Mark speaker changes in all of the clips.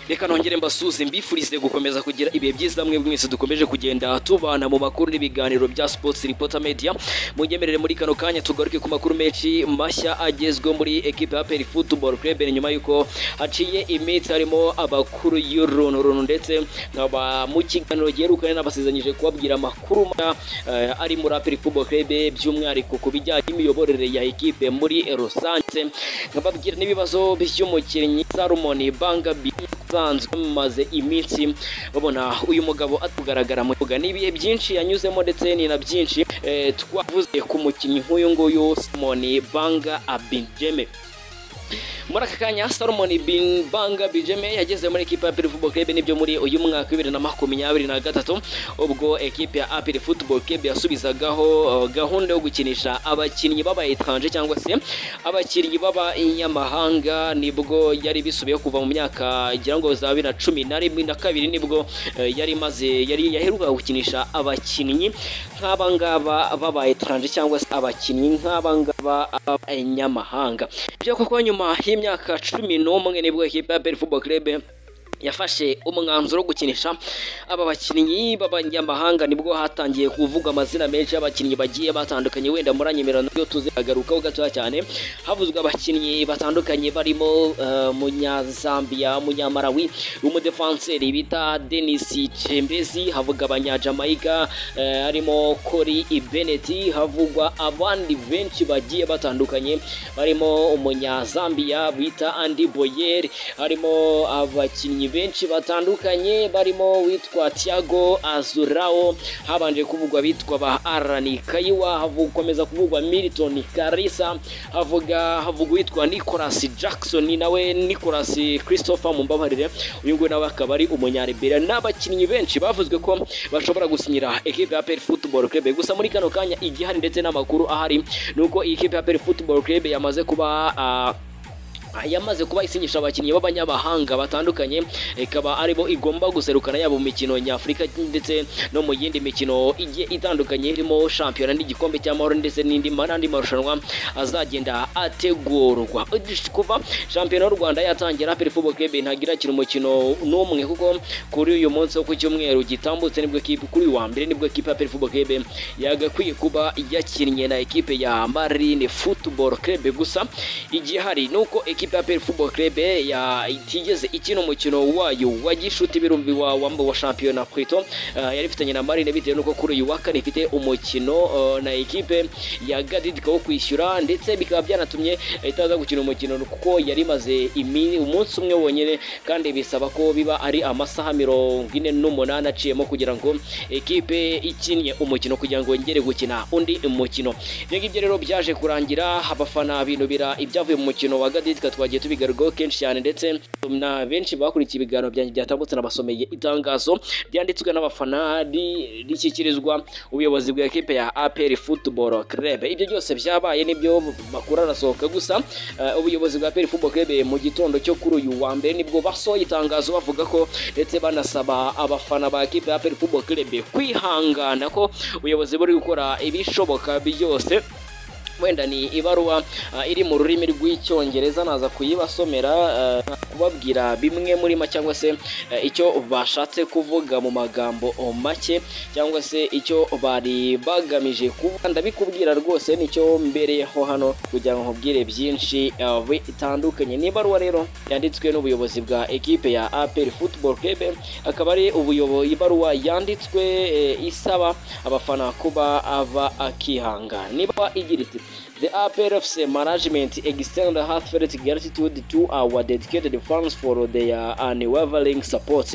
Speaker 1: reka nongere mbasuze mbifurize gukomeza kugira ibihe byiza mwe mwese dukomeje kugenda tubana mu makuru n'ibiganiro bya sports reporter media munyemerere muri kano kanya tugaruke ku makuru menshi mashya agezwe muri equipe ya Peri Football Club nyuma yuko haciye iminsi harimo abakuru y'urunturuntu ndetse nkaba mu kiganiro giherukanye n'abasezanyije kubabwira amakuru mashya eh, ari muri Peri Football Club by'umwihariko ku bijyanye n'imiyoborere ya equipe muri rusange nkababwira n'ibibazo by'umukinnyi Salomon Bangabi usanzwe mumaze iminsi babona uyu mugabo atugaragara mu kibuga ni ibihe byinshi yanyuzemo ndetse ni na byinshi eh, twavuze ku mukinnyi nk'uyu nguyu simoni banga abinjeme muri aka kanya Salomon Bin Banga Bijeme yageze muri ekipe ya Apiri Football Club nibyo muri uyu mwaka w'ibiri na makumyabiri na gatatu ubwo ekipe ya Apiri Football Club yasubizagaho uh, gahunda yo gukinisha abakinnyi baba etranje cyangwa se abakinnyi baba inyamahanga nibwo yari bisubiyeho kuva mu myaka gira ngo za bibiri na cumi na rimwe na kabiri nibwo eh, yari maze yari yaheruka gukinisha abakinnyi nk'aba ngaba baba etranje cyangwa se abakinnyi nk'aba ngaba baba inyamahanga byo koko nyuma y'imyaka cumi n'umwe nibwo ekipa ya Bell Football Club yafashe umwanzuro wo gukinisha aba bakinnyi b'abanyamahanga nibwo hatangiye kuvugwa amazina menshi y'abakinnyi bagiye batandukanye wenda muranyemera nabyo tuzagarukaho gatoya cyane havuzwe abakinnyi batandukanye barimo eh, munyazambiya munyamarawi umudefanseri bita Denis Chembezi havuga abanyajamayiga eh, harimo Cory Ibeneti havugwa abandi benshi bagiye batandukanye barimo umunyazambiya bita Andy Boyer harimo abakinnyi benshi batandukanye barimo witwa Thiago Azurao habanje kuvugwa bitwa ba Arani Kaiwa havu- komeza kuvugwa Milton Karisa havuga havuga witwa Nicolas Jackson nawe Nicolas Christopher mumbabarire uyu nguyu nawe akaba ari umunyaribera n'abakinnyi benshi bavuzwe ko bashobora gusinyira ekipe ya Peri Football Club gusa muri kano kanya igihari ndetse n'amakuru ahari nuko iyi ekipe ya Peri Football Club yamaze kuba ah, yamaze kuba isinyisha abakinnyi b'abanyamahanga batandukanye ikaba aribo igomba guserukana yaba mu mikino nyafurika ndetse no mu yindi mikino igiye itandukanye irimo shampiyona n'igikombe cy'amahoro ndetse n'indi n'andi marushanwa azagenda ategurwa kuva shampiyona y'u rwanda yatangira peri football club ntagira kira umukino n'umwe kuko kuri uyu munsi wo ku cyumweru gitambutse nibwo ekipe kuri uyu wa mbere nibwo ekipe ya peri football club yagakwiye kuba yakinnye na ekipe ya marine football club gusa igihari nuko ekipe ya Peri Football Club ya itigeze ikina umukino wayo wa gishuti birumbi wa wambo wa shampiyona kwito yari ifitanye na Marine bitewe nuko kuri uyu wa kane ifite umukino uh, na ekipe ya Gadidika wo kwishyura ndetse bikaba byanatumye itaza gukina umukino kuko yari imaze imi- umunsi umwe wonyine kandi bisaba ko biba ari amasaha mirongo ine n'umunani aciyemo kugira ngo ekipe ikinnye umukino kugira ngo yongere gukina undi mukino ibyo ngibyo rero byaje kurangira abafana binubira ibyavuye mu mukino wa Gadidika twa twagiye tubigarukaho kenshi cyane ndetse na benshi bakurikiye ibiganiro byanjye byatambutse nabasomeye itangazo ryanditswe n'abafana ri- rishyikirizwa ubuyobozi bwa ekipe ya APR Football Club ibyo byose byabaye nibyo makuru arasohoka gusa eh, ubuyobozi bwa APR Football Club mu gitondo cyo kuri uyu wa mbere nibwo basohoye itangazo bavuga ko ndetse banasaba abafana ba ekipe ya APR Football Club kwihangana ko ubuyobozi buri gukora ibishoboka byose wenda ni ibaruwa ah, iri mu rurimi rw'icyongereza naza kuyibasomera ah, kubabwira bimwe muri ma cyangwa se eh, icyo bashatse kuvuga mu magambo make cyangwa se icyo bari bagamije kuvuga ndabikubwira rwose nicyo mbereyeho hano kugira ngo nkubwire byinshi ah, bitandukanye ni ibaruwa rero yanditswe n'ubuyobozi bwa ekipe ya APR Football Club akaba ari ubuyobo ibaruwa yanditswe eh, isaba abafana kuba aba akihangana niba igira iti The APRFC management extend heartfelt gratitude to our dedicated fans for their unwavering support.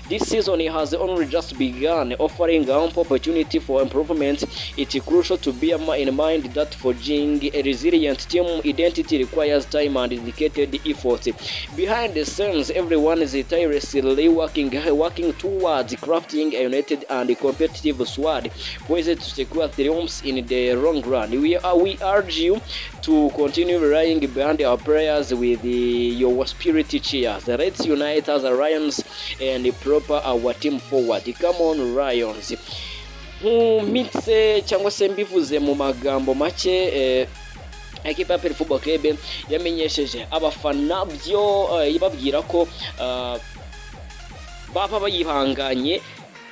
Speaker 1: This season has only just begun, offering ample opportunity for improvement. It's crucial to bear in mind that forging a resilient team identity requires time and dedicated effort. Behind the scenes, everyone is tirelessly working, working towards crafting a united and competitive squad, poised to secure triumphs in the long run. We are, we are urge you to continue relying behind our prayers with the, your spirit cheers. Let's unite as a Lions and proper our team forward. Come on Lions. Nkumitse cyangwa se mbivuze mu magambo make eh, ekipa ya Pele Football Club yamenyesheje abafana byo eh, ibabwira ko ah, baba bayihanganye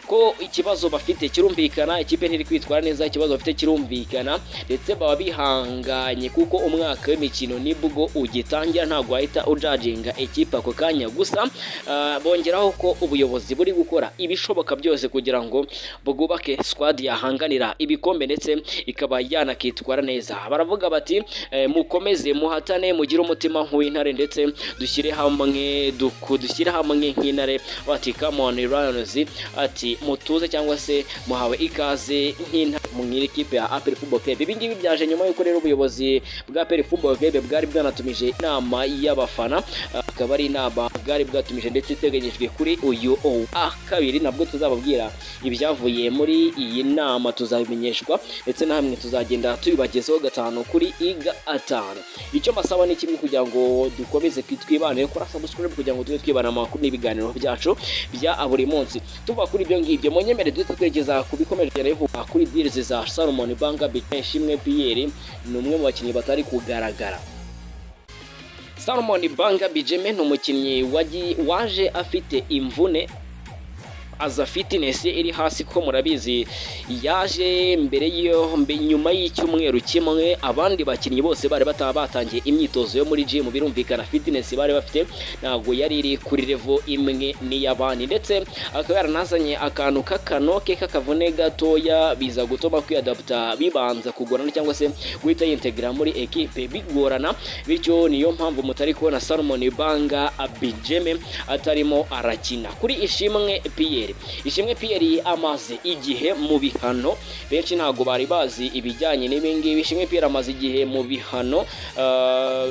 Speaker 1: ko ikibazo bafite kirumvikana ikipe ntiri kwitwara neza ikibazo bafite kirumvikana ndetse baba bihanganye kuko umwaka w'imikino nibwo ugitangira ntabwo wahita ujajinga ikipe ako kanya gusa ah, bongeraho ko ubuyobozi buri gukora ibishoboka byose kugira ngo bwubake squad yahanganira ibikombe ndetse ikaba yanakitwara neza baravuga bati eh, mukomeze muhatane mugire umutima nk'uw'intare ndetse dushyire hamwe duku dushyire hamwe nk'intare bati come on Lions ati mutuze cyangwa se muhawe ikaze nk'intare mu ikipe ya APR Football Club ibi ngibi byaje nyuma y'uko rero ubuyobozi bwa APR Football Club bwari bwanatumije inama y'abafana akaba ari inama bwari bwatumije ndetse iteganyijwe kuri uyu wa kabiri nabwo tuzababwira ibyavuye muri iyi nama tuzabimenyeshwa ndetse na hamwe tuzagenda tubibagezaho gatanu kuri iga atanu icyo masaba ni kimwe kugira ngo dukomeze kwi- twibane kora subscribe kugira ngo tujye twibana amakuru n'ibiganiro byacu bya buri munsi tuva kuri ibyo ngibyo munyemere duhita twerekeza ku bikomeje kugenda bivugwa kuri deals za Salomon Banga Bishimwe Pierre ni umwe mu bakinnyi batari kugaragara Salomon Banga Bijeme ni umukinnyi wagiye- waje afite imvune aza fitness iri hasi ko murabizi yaje mbere yo mbe- nyuma y'icyumweru kimwe abandi bakinnyi bose bari bataba batangiye imyitozo yo muri gym birumvikana fitness bari bafite ntabwo yari iri kuri level imwe n'iy'abandi ndetse akaba yaranazanye akantu k'akanoke k'akavune gatoya biza gutuma kwiyadapta bibanza kugorana cyangwa se guhita yintegra muri ekipe bigorana bityo niyo mpamvu mutari kubona Salomon Banga Abijeme atarimo arakina kuri Ishimwe Pierre Ishimwe Pierre amaze igihe mu bihano benshi ntabwo bari bazi ibijyanye n'ibi ngibi Ishimwe Pierre amaze igihe mu bihano ah,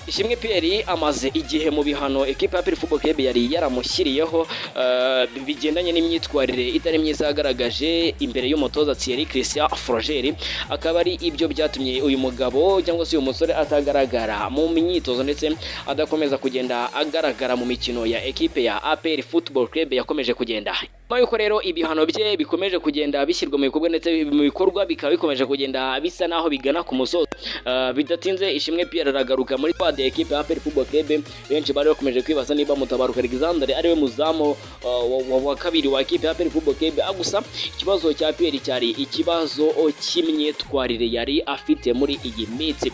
Speaker 1: Ishimwe Pierre amaze igihe mu bihano ekipa ya Pele Football Club yari yaramushyiriyeho eh, bigendanye n'imyitwarire itari myiza yagaragaje imbere y'umutoza Thierry Christian Froger akaba ari ibyo byatumye uyu mugabo cyangwa se uyu musore atagaragara mu myitozo ndetse adakomeza kugenda agaragara mu mikino ya ekipe ya APR Football Club yakomeje kugenda nyuma y'uko rero ibihano bye bikomeje kugenda bishyirwa mu bikorwa ndetse mu bikorwa bikaba bikomeje kugenda bisa naho bigana ku musozo Ah, bidatinze ishimwe Pierre aragaruka muri squad ya ekipe ya APR Football Club benshi bari bakomeje kwibaza niba mutabaruka Alexander ariwe muzamu ah, wa- wa- wa kabiri wa ekipe ya APR Football Club Ah, gusa ikibazo cya Pierre cyari ikibazo cy'imyitwarire yari afite muri iyi minsi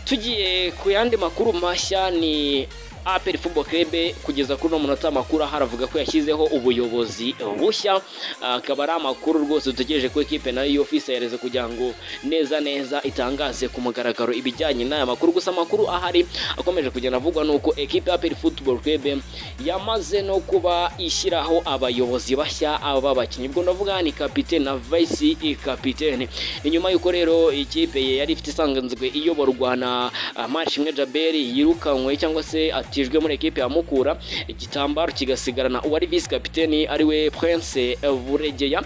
Speaker 1: tugiye ku yandi makuru mashya ni APR Football Club kugeza kuri uno munota amakuru aha aravuga ko yashyizeho ubuyobozi bushya akaba ari amakuru rwose dutegereje ko ekipe nayo yofisereze kugira ngo neza neza itangaze ku mugaragaro ibijyanye n'aya makuru gusa amakuru ahari akomeje kugenda avugwa nuko ekipe ya APR Football Club yamaze no kuba ishyiraho abayobozi bashya aba bakinnyi ubwo ndavuga ni kapitene na vice kapitene ni nyuma y'uko rero ikipe ye yari ifite isanzwe iyoborwa na ah, Manishimwe Jaberi yirukanywe cyangwa se atijwe muri ekipe ya Mukura igitambaro kigasigarana uwari vice kapitene ariwe Prince Buregeya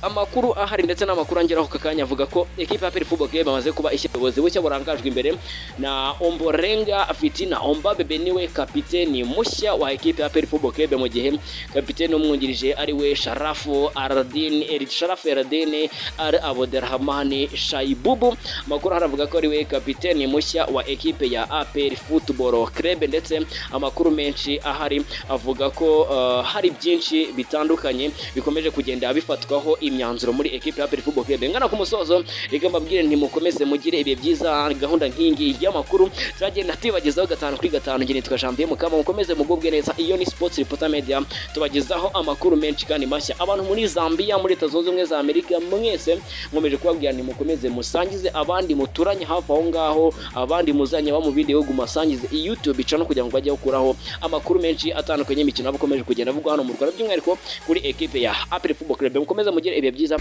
Speaker 1: amakuru ahari ndetse n'amakuru angeraho aka kanya avuga ko ekipe ya Pele Football Club bamaze kuba ishya ubuyobozi bushya burangajwe imbere na Omborenga Fitina Ombabebe niwe kapiteni mushya wa ekipe ya Pele Football Club mu gihe kapiteni umwungirije ari we Sharafu Aradin Erid Sharafu Aradin Al Abderrahmane Shaibubu amakuru ahari avuga ko ari we kapiteni mushya wa ekipe ya APR Football Club ndetse amakuru menshi ahari avuga ko uh, hari byinshi bitandukanye bikomeje kugenda bifatwaho imyanzuro muri ekipe ya APR Football Club ngana ku musozo reka mbabwire ntimukomeze mugire ibihe byiza gahunda nk'ingi y'amakuru turagenda tubagezaho gatanu kuri gatanu njye nitwa Jean Pierre Mukama mukomeze mugubwe neza iyo ni Sports Reporter Media tubagezaho amakuru menshi kandi mashya abantu muri Zambia muri Leta Zunze Ubumwe za Amerika mwese nkomeje kubabwira ntimukomeze musangize abandi muturanye hafi aho ngaho abandi muzanye abo mu bindi bihugu mubasangize iyi YouTube channel kugira ngo bajye gukuraho amakuru menshi atandukanye y'imikino aba akomeje kugenda avugwa hano mu Rwanda by'umwihariko kuri ekipe ya APR Football Club mukomeze mugire ibihe byiza